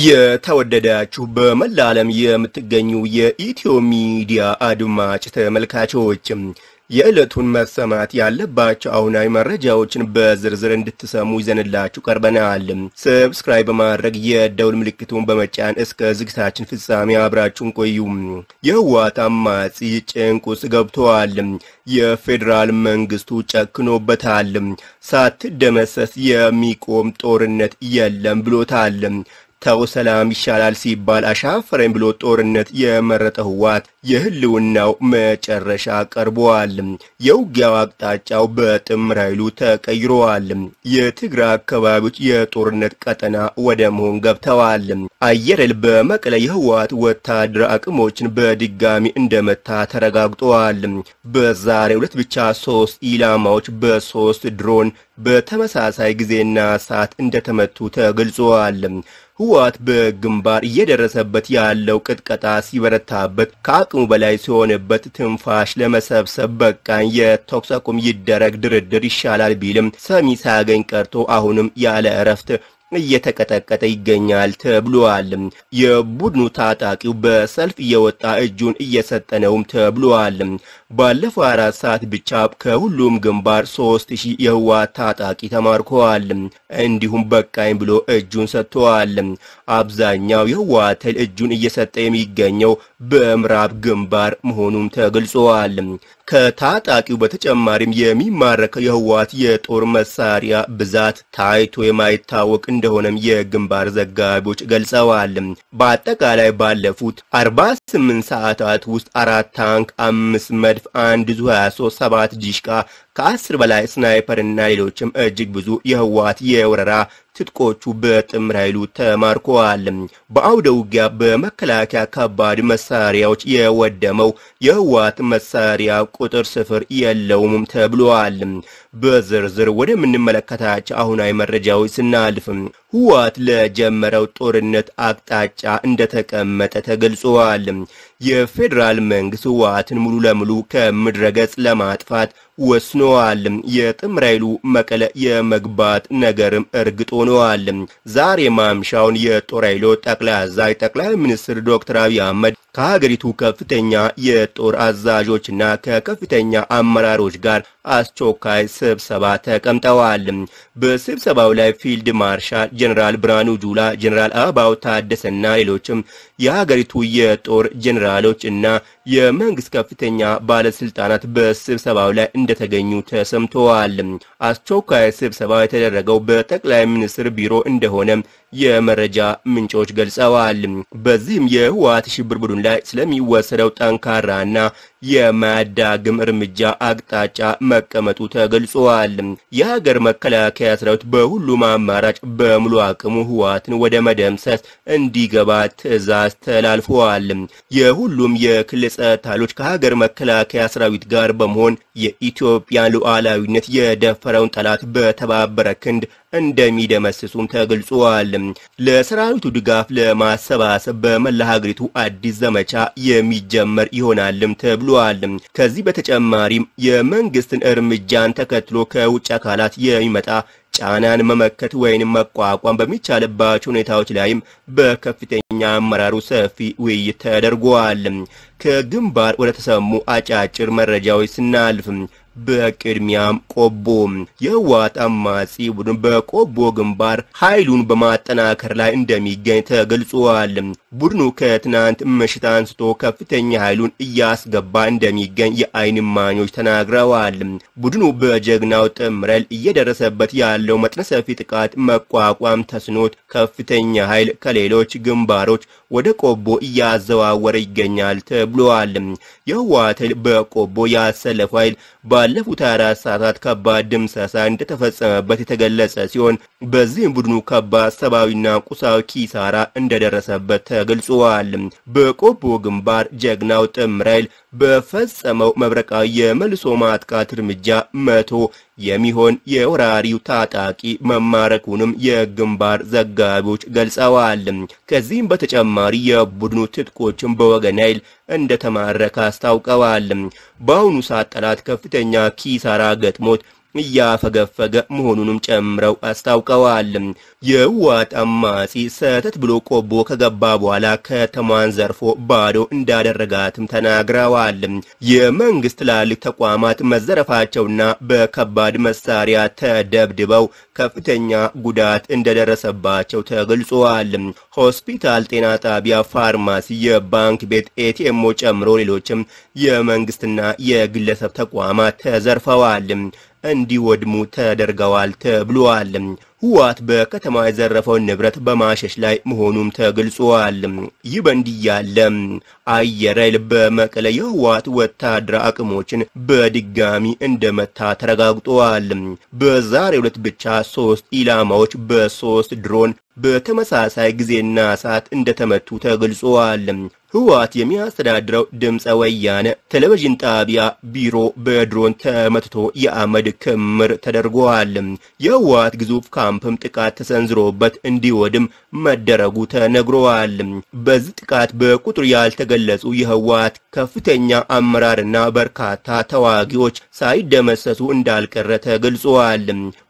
የተወደዳችሁ በመላ ዓለም የምትገኙ የኢትዮ ሚዲያ አድማጭ ተመልካቾች የዕለቱን መሰማት ያለባቸው አሁናዊ መረጃዎችን በዝርዝር እንድትሰሙ ይዘንላችሁ ቀርበናል። ሰብስክራይብ በማድረግ የደውል ምልክቱን በመጫን እስከ ዝግታችን ፍጻሜ አብራችሁን ቆዩ። የህወሓት አማጺ ጭንቅ ውስጥ ገብተዋል። የፌዴራል መንግስቱ ጨክኖበታል። ሳትደመሰስ የሚቆም ጦርነት የለም ብሎታል። ተው ሰላም ይሻላል ሲባል አሻፈረኝ ብሎ ጦርነት የመረጠ ህወሓት የህልውናው መጨረሻ ቀርበዋል። የውጊያው አቅጣጫው በጥምር ኃይሉ ተቀይረዋል። የትግራይ አካባቢዎች የጦርነት ቀጠና ወደ መሆን ገብተዋል። አየር ኃይል በመቀለ የህወሓት ወታደር አቅሞችን በድጋሚ እንደመታ ተረጋግጠዋል። በዛሬው ዕለት ብቻ ሶስት ኢላማዎች በሶስት ድሮን በተመሳሳይ ጊዜና ሰዓት እንደተመቱ ተገልጸዋል። ህወሓት በግንባር እየደረሰበት ያለው ቅጥቀጣ ሲበረታበት ከአቅሙ በላይ ሲሆንበት ትንፋሽ ለመሰብሰብ በቃኝ፣ የተኩስ አቁም ይደረግ፣ ድርድር ይሻላል ቢልም ሰሚ ሳያገኝ ቀርቶ አሁንም ያለ እረፍት እየተቀጠቀጠ ይገኛል ተብሏል። የቡድኑ ታጣቂው በሰልፍ እየወጣ እጁን እየሰጠ ነውም ተብሏል። ባለፈው አራት ሰዓት ብቻ ከሁሉም ግንባር ሶስት ሺህ የህወሓት ታጣቂ ተማርከዋል። እንዲሁም በቃኝ ብሎ እጁን ሰጥተዋል። አብዛኛው የህወሓት ኃይል እጁን እየሰጠ የሚገኘው በምዕራብ ግንባር መሆኑም ተገልጿል። ከታጣቂው በተጨማሪም የሚማረከው የህወሓት የጦር መሳሪያ ብዛት ታይቶ የማይታወቅ እንደሆነም የግንባር ዘጋቢዎች ገልጸዋል። በአጠቃላይ ባለፉት 48 ሰዓታት ውስጥ አራት ታንክ፣ አምስት መድፍ፣ አንድ ዙ 23፣ ሰባት ዲሽቃ ከአስር በላይ ስናይፐር እና ሌሎችም እጅግ ብዙ የህወሓት የወረራ ትጥቆቹ በጥምር ኃይሉ ተማርከዋል። በአውደ ውጊያ በመከላከያ ከባድ መሳሪያዎች የወደመው የህወሓት መሳሪያ ቁጥር ስፍር የለውም ተብሏል። በዝርዝር ወደምንመለከታቸው አሁናዊ መረጃዎች ስናልፍ ህወሓት ለጀመረው ጦርነት አቅጣጫ እንደተቀመጠ ተገልጿል። የፌዴራል መንግስት ህወሓትን ሙሉ ለሙሉ ከምድረ ገጽ ለማጥፋት ወስነዋል። የጥምር ኃይሉ መቀለ የመግባት ነገርም እርግጥ ሆነዋል። ዛሬ ማምሻውን የጦር ኃይሎች ጠቅላይ አዛዥ ጠቅላይ ሚኒስትር ዶክተር አብይ አህመድ ከሀገሪቱ ከፍተኛ የጦር አዛዦችና ከከፍተኛ አመራሮች ጋር አስቸኳይ ስብሰባ ተቀምጠዋል። በስብሰባው ላይ ፊልድ ማርሻል ጀኔራል ብርሃኑ ጁላ፣ ጀኔራል አበባው ታደሰና ሌሎችም የሀገሪቱ የጦር ጀኔራሎች እና የመንግስት ከፍተኛ ባለስልጣናት በስብሰባው ላይ እንደተገኙ ተሰምተዋል። አስቸኳይ ስብሰባ የተደረገው በጠቅላይ ሚኒስትር ቢሮ እንደሆነም የመረጃ ምንጮች ገልጸዋል። በዚህም የህወሓት ሽብር ቡድን ላይ ስለሚወሰደው ጠንካራና የማያዳግም እርምጃ አቅጣጫ መቀመጡ ተገልጿል። የሀገር መከላከያ ሰራዊት በሁሉም አማራጭ በሙሉ አቅሙ ህወሓትን ወደ መደምሰስ እንዲገባ ትዕዛዝ ተላልፈዋል። የሁሉም የክልል ጸጥታ ኃይሎች ከሀገር መከላከያ ሰራዊት ጋር በመሆን የኢትዮጵያን ሉዓላዊነት የደፈረውን ጠላት በተባበረ ክንድ እንደሚደመስሱም ተገልጿል። ለሰራዊቱ ድጋፍ ለማሰባሰብ በመላ ሀገሪቱ አዲስ ዘመቻ የሚጀመር ይሆናልም ተብሏል። ከዚህ በተጨማሪም የመንግስትን እርምጃን ተከትሎ ከውጭ አካላት የሚመጣ ጫናን መመከት ወይንም መቋቋም በሚቻልባቸው ሁኔታዎች ላይም በከፍተኛ አመራሩ ሰፊ ውይይት ተደርጓል። ከግንባር ወደ ተሰሙ አጫጭር መረጃዎች ስናልፍ በቅድሚያም ቆቦ የህወሓት አማጺ ቡድን በቆቦ ግንባር ኃይሉን በማጠናከር ላይ እንደሚገኝ ተገልጿል። ቡድኑ ከትናንት ምሽት አንስቶ ከፍተኛ ኃይሉን እያስገባ እንደሚገኝ የዓይን እማኞች ተናግረዋል። ቡድኑ በጀግናው ጥምር ኃይል እየደረሰበት ያለው መጠነ ሰፊ ጥቃት መቋቋም ተስኖት ከፍተኛ ኃይል ከሌሎች ግንባሮች ወደ ቆቦ እያዘዋወረ ይገኛል ተብሏል። የህወሓት ኃይል በቆቦ ያሰለፈው ኃይል ባለፉት 24 ሰዓታት ከባድ ድምሰሳ እንደተፈጸመበት የተገለጸ ሲሆን በዚህም ቡድኑ ከባድ ሰብአዊና ቁሳዊ ኪሳራ እንደደረሰበት ተገልጿል። በቆቦ ግንባር ጀግናው ጥምር ኃይል በፈጸመው መብረቃዊ የመልሶ ማጥቃት እርምጃ መቶ የሚሆን የወራሪው ታጣቂ መማረኩንም የግንባር ዘጋቢዎች ገልጸዋል። ከዚህም በተጨማሪ የቡድኑ ትጥቆችን በወገን ኃይል እንደተማረከ አስታውቀዋል። በአሁኑ ሰዓት ጠላት ከፍተኛ ኪሳራ ገጥሞት እያፈገፈገ መሆኑንም ጨምረው አስታውቀዋል። የህወሓት አማጺ ሰተት ብሎ ቆቦ ከገባ በኋላ ከተማዋን ዘርፎ ባዶ እንዳደረጋትም ተናግረዋል። የመንግስት ትላልቅ ተቋማት መዘረፋቸውና በከባድ መሳሪያ ተደብድበው ከፍተኛ ጉዳት እንደደረሰባቸው ተገልጿል። ሆስፒታል፣ ጤና ጣቢያ፣ ፋርማሲ፣ የባንክ ቤት፣ ኤቲኤሞ ጨምሮ ሌሎችም የመንግስትና የግለሰብ ተቋማት ተዘርፈዋል፣ እንዲወድሙ ተደርገዋል ተብሏል። ህወሓት በከተማ የዘረፈውን ንብረት በማሸሽ ላይ መሆኑም ተገልጿል። ይህ በእንዲህ ያለ አየር ኃይል በመቀለ የህወሓት ወታደራዊ አቅሞችን በድጋሚ እንደመታ ተረጋግጧል። በዛሬው ዕለት ብቻ ሶስት ኢላማዎች በሶስት ድሮን በተመሳሳይ ጊዜና ሰዓት እንደተመቱ ተገልጿል። ህወሓት የሚያስተዳድረው ድምፀ ወያነ ቴሌቪዥን ጣቢያ ቢሮ በድሮን ተመትቶ የአመድ ክምር ተደርጓል። የህወሓት ግዙፍ ካምፕም ጥቃት ተሰንዝሮበት እንዲወድም መደረጉ ተነግሯል። በዚህ ጥቃት በቁጥር ያልተገለጹ የህወሓት ከፍተኛ አመራርና በርካታ ተዋጊዎች ሳይደመሰሱ እንዳልቀረ ተገልጿል።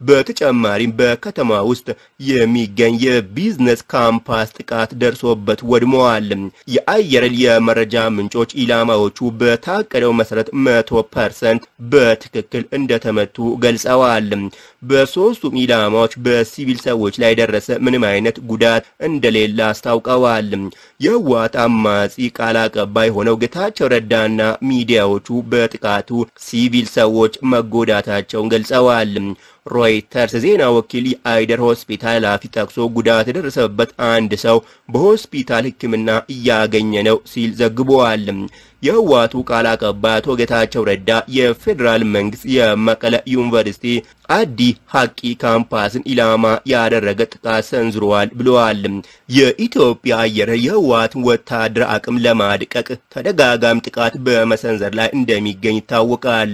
በተጨማሪም በከተማ ውስጥ የሚገኝ የቢዝነስ ካምፓስ ጥቃት ደርሶበት ወድመዋል። የአየር ኃይል የመረጃ ምንጮች ኢላማዎቹ በታቀደው መሰረት መቶ ፐርሰንት በትክክል እንደተመቱ ገልጸዋል። በሶስቱም ኢላማዎች በሲቪል ሰዎች ላይ የደረሰ ምንም አይነት ጉዳት እንደሌለ አስታውቀዋል። የህወሓት አማጺ ቃል አቀባይ ሆነው ጌታቸው ረዳና ሚዲያዎቹ በጥቃቱ ሲቪል ሰዎች መጎዳታቸውን ገልጸዋል። ሮይተርስ ዜና ወኪል የአይደር ሆስፒታል ኃላፊ ጠቅሶ ጉዳት የደረሰበት አንድ ሰው በሆስፒታል ሕክምና እያገኘ ነው ሲል ዘግቧል። የህወሓቱ ቃል አቀባይ አቶ ጌታቸው ረዳ የፌዴራል መንግስት የመቀለ ዩኒቨርሲቲ አዲ ሐቂ ካምፓስን ኢላማ ያደረገ ጥቃት ሰንዝሯል ብለዋል። የኢትዮጵያ አየር የህወሓትን ወታደር አቅም ለማድቀቅ ተደጋጋሚ ጥቃት በመሰንዘር ላይ እንደሚገኝ ይታወቃል።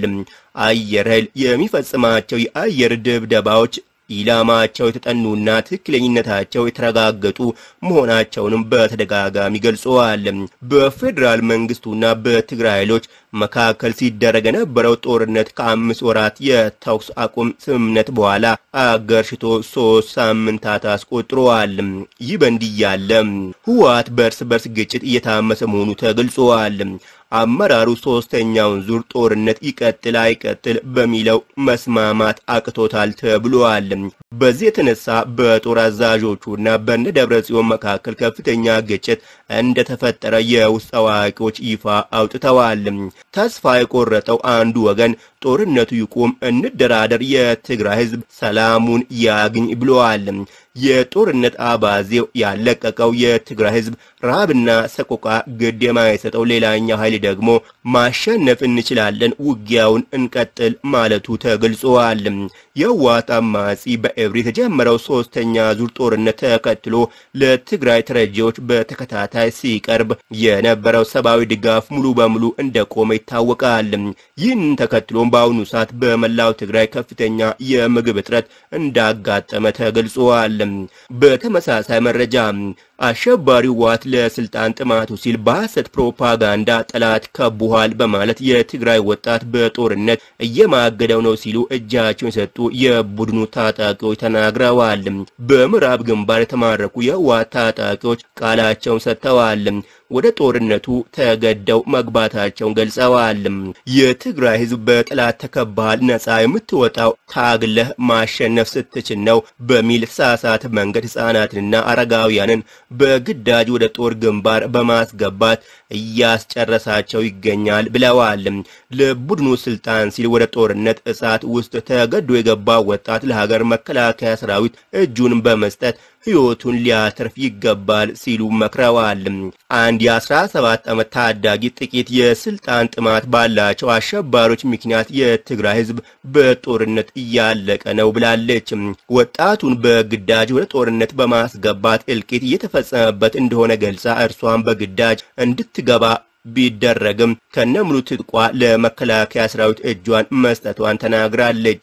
አየር ኃይል የሚፈጽማቸው የአየር ድብደባዎች ኢላማቸው የተጠኑና ትክክለኝነታቸው የተረጋገጡ መሆናቸውንም በተደጋጋሚ ገልጸዋል። በፌዴራል መንግስቱና በትግራይ ኃይሎች መካከል ሲደረግ የነበረው ጦርነት ከአምስት ወራት የተኩስ አቁም ስምምነት በኋላ አገርሽቶ ሶስት ሳምንታት አስቆጥረዋል። ይህ በእንዲህ ያለ ህወሓት በእርስ በርስ ግጭት እየታመሰ መሆኑ ተገልጿል። አመራሩ ሶስተኛውን ዙር ጦርነት ይቀጥል አይቀጥል በሚለው መስማማት አቅቶታል ተብሏል። በዚህ የተነሳ በጦር አዛዦቹና በነ ደብረ ጽዮን መካከል ከፍተኛ ግጭት እንደተፈጠረ የውስጥ አዋቂዎች ይፋ አውጥተዋል። ተስፋ የቆረጠው አንዱ ወገን ጦርነቱ ይቁም፣ እንደራደር፣ የትግራይ ህዝብ ሰላሙን ያግኝ ብለዋል። የጦርነት አባዜው ያለቀቀው የትግራይ ህዝብ ረሃብና ሰቆቃ ግድ የማይሰጠው ሌላኛው ኃይል ደግሞ ማሸነፍ እንችላለን፣ ውጊያውን እንቀጥል ማለቱ ተገልጿል። የህወሓት አማጺ በኤብሪ የተጀመረው ሶስተኛ ዙር ጦርነት ተከትሎ ለትግራይ ተረጂዎች በተከታታይ ሲቀርብ የነበረው ሰብአዊ ድጋፍ ሙሉ በሙሉ እንደቆመ ይታወቃል። ይህንን ተከትሎም በአሁኑ ሰዓት በመላው ትግራይ ከፍተኛ የምግብ እጥረት እንዳጋጠመ ተገልጿል። በተመሳሳይ መረጃ አሸባሪው ህወሓት ለስልጣን ጥማቱ ሲል በሐሰት ፕሮፓጋንዳ ጠላት ከቡሃል በማለት የትግራይ ወጣት በጦርነት እየማገደው ነው ሲሉ እጃቸውን የሰጡ የቡድኑ ታጣቂዎች ተናግረዋል። በምዕራብ ግንባር የተማረኩ የህወሓት ታጣቂዎች ቃላቸውን ሰጥተዋል። ወደ ጦርነቱ ተገደው መግባታቸውን ገልጸዋል። የትግራይ ህዝብ በጠላት ተከባሃል፣ ነፃ የምትወጣው ታግለህ ማሸነፍ ስትችል ነው በሚል ተሳሳተ መንገድ ህፃናትንና አረጋውያንን በግዳጅ ወደ ጦር ግንባር በማስገባት እያስጨረሳቸው ይገኛል ብለዋል። ለቡድኑ ስልጣን ሲል ወደ ጦርነት እሳት ውስጥ ተገዶ የገባ ወጣት ለሀገር መከላከያ ሰራዊት እጁን በመስጠት ህይወቱን ሊያተርፍ ይገባል ሲሉ መክረዋል። አንድ የ17 ዓመት ታዳጊ ጥቂት የስልጣን ጥማት ባላቸው አሸባሪዎች ምክንያት የትግራይ ህዝብ በጦርነት እያለቀ ነው ብላለች። ወጣቱን በግዳጅ ወደ ጦርነት በማስገባት እልቂት እየተፈጸመበት እንደሆነ ገልጻ እርሷን በግዳጅ እንድትገባ ቢደረግም ከነሙሉ ትጥቋ ለመከላከያ ሰራዊት እጇን መስጠቷን ተናግራለች።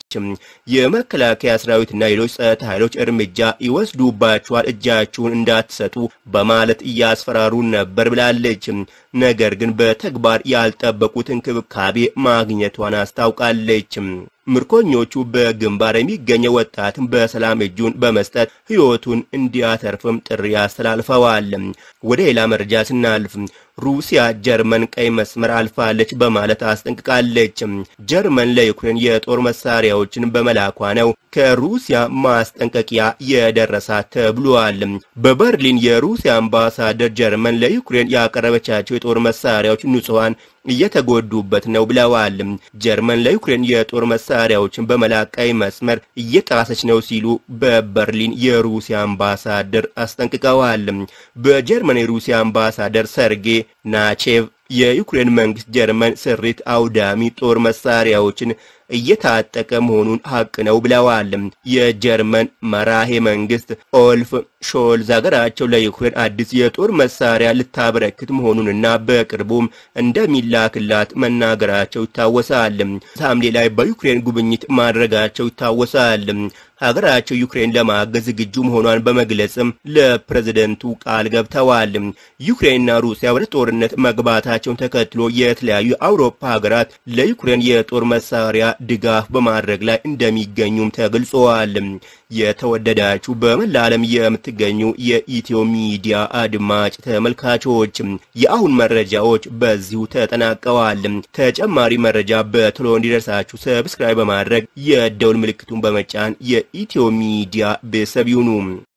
የመከላከያ ሰራዊትና ሌሎች ጸጥታ ኃይሎች እርምጃ ይወስዱባቸዋል፣ እጃችሁን እንዳትሰጡ በማለት እያስፈራሩ ነበር ብላለች። ነገር ግን በተግባር ያልጠበቁት እንክብካቤ ማግኘቷን አስታውቃለች። ምርኮኞቹ በግንባር የሚገኘው ወጣትን በሰላም እጁን በመስጠት ሕይወቱን እንዲያተርፍም ጥሪ አስተላልፈዋል። ወደ ሌላ መረጃ ስናልፍ ሩሲያ ጀርመን ቀይ መስመር አልፋለች በማለት አስጠንቅቃለች። ጀርመን ለዩክሬን የጦር መሳሪያዎችን በመላኳ ነው ከሩሲያ ማስጠንቀቂያ የደረሳት ተብሏል። በበርሊን የሩሲያ አምባሳደር ጀርመን ለዩክሬን ያቀረበቻቸው የጦር መሳሪያዎች ንጹሐን እየተጎዱበት ነው ብለዋል። ጀርመን ለዩክሬን የጦር መሳሪያዎችን በመላክ ቀይ መስመር እየጣሰች ነው ሲሉ በበርሊን የሩሲያ አምባሳደር አስጠንቅቀዋል። በጀርመን የሩሲያ አምባሳደር ሰርጌ ናቼቭ የዩክሬን መንግስት ጀርመን ስሪት አውዳሚ ጦር መሳሪያዎችን እየታጠቀ መሆኑን ሀቅ ነው ብለዋል። የጀርመን መራሄ መንግስት ኦልፍ ሾልዝ ሀገራቸው ለዩክሬን አዲስ የጦር መሳሪያ ልታበረክት መሆኑንና በቅርቡም እንደሚላክላት መናገራቸው ይታወሳል። ሐምሌ ላይ በዩክሬን ጉብኝት ማድረጋቸው ይታወሳል። ሀገራቸው ዩክሬን ለማገዝ ዝግጁ መሆኗን በመግለጽም ለፕሬዝደንቱ ቃል ገብተዋል። ዩክሬንና ሩሲያ ወደ ጦርነት መግባታቸውን ተከትሎ የተለያዩ የአውሮፓ ሀገራት ለዩክሬን የጦር መሳሪያ ድጋፍ በማድረግ ላይ እንደሚገኙም ተገልጸዋል። የተወደዳችሁ በመላ ዓለም የምትገኙ የኢትዮ ሚዲያ አድማጭ ተመልካቾች የአሁን መረጃዎች በዚሁ ተጠናቀዋል። ተጨማሪ መረጃ በቶሎ እንዲደርሳችሁ ሰብስክራይብ በማድረግ የደውል ምልክቱን በመጫን የኢትዮ ሚዲያ ቤተሰብ ይሁኑ።